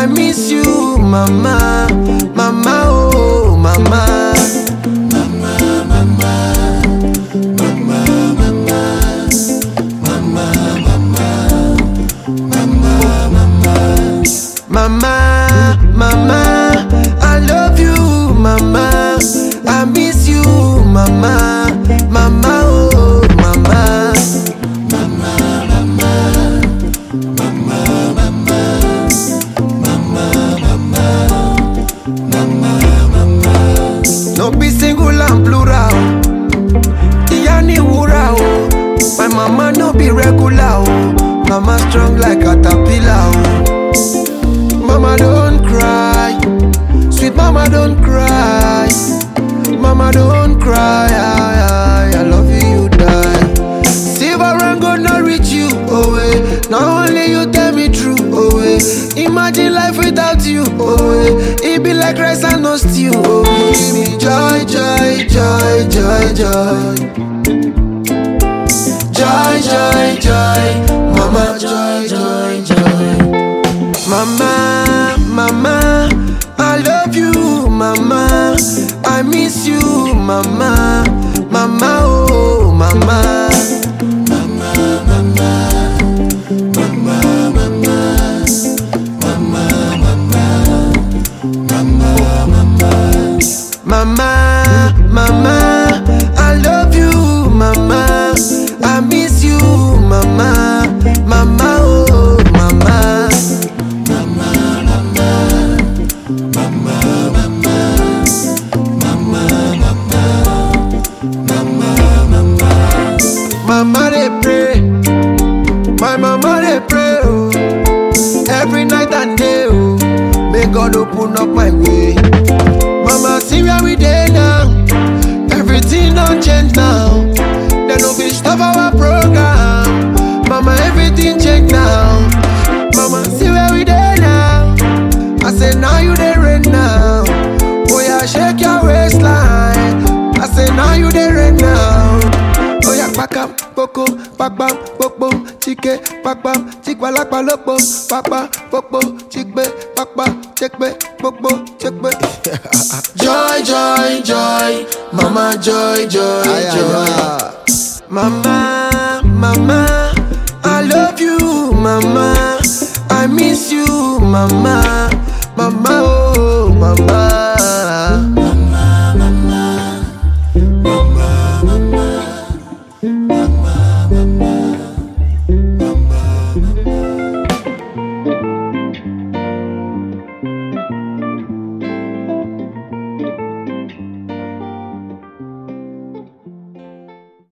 I miss you, mama, mama, oh, mama. Mama, mama, I love you, mama. I miss you, mama, mama, oh, mama. No be single and plural. Ìyá ni wúrà o. My mama no be regular o. Mama strong like caterpillar o. Mama don't cry. Sweet mama don't cry. Mama don't cry. I, I, I love you, you die. Silver and gold not reach you, oh eh. Not only you tell me true, oh eh. Imagine life without you, oh eh. It be like rice and no stew, oh eh. Give me joy, joy, joy, joy, joy. Joy, joy, joy. Mama, joy, joy, joy. Mama, mama, I love you, mama. I miss you, mama, mama, oh, mama. Mama, mama, I love you, mama. I miss you, mama, mama, oh, mama. Mama they pray, my mama they pray, oh. Every night and day, oh. May God open up my way. Mama, see where we dey now. Everything don't change now. They no fit stop our program. Mama, everything change now. Mama, see where we dey now. I say now you dey rain now. Oh yeah, shake your waistline. I say now you dey rain now. Oh yeah, pakam, poko, pakpam, popo, chike, pakpam, chikwalakpa lopo, pakpa, popo, chikbe, pakpa, chekbe, popo, chekbe. joy, joy, joy, mama, joy, joy, joy. Mama, mama, I love you, mama. I miss you, mama, mama, oh, mama.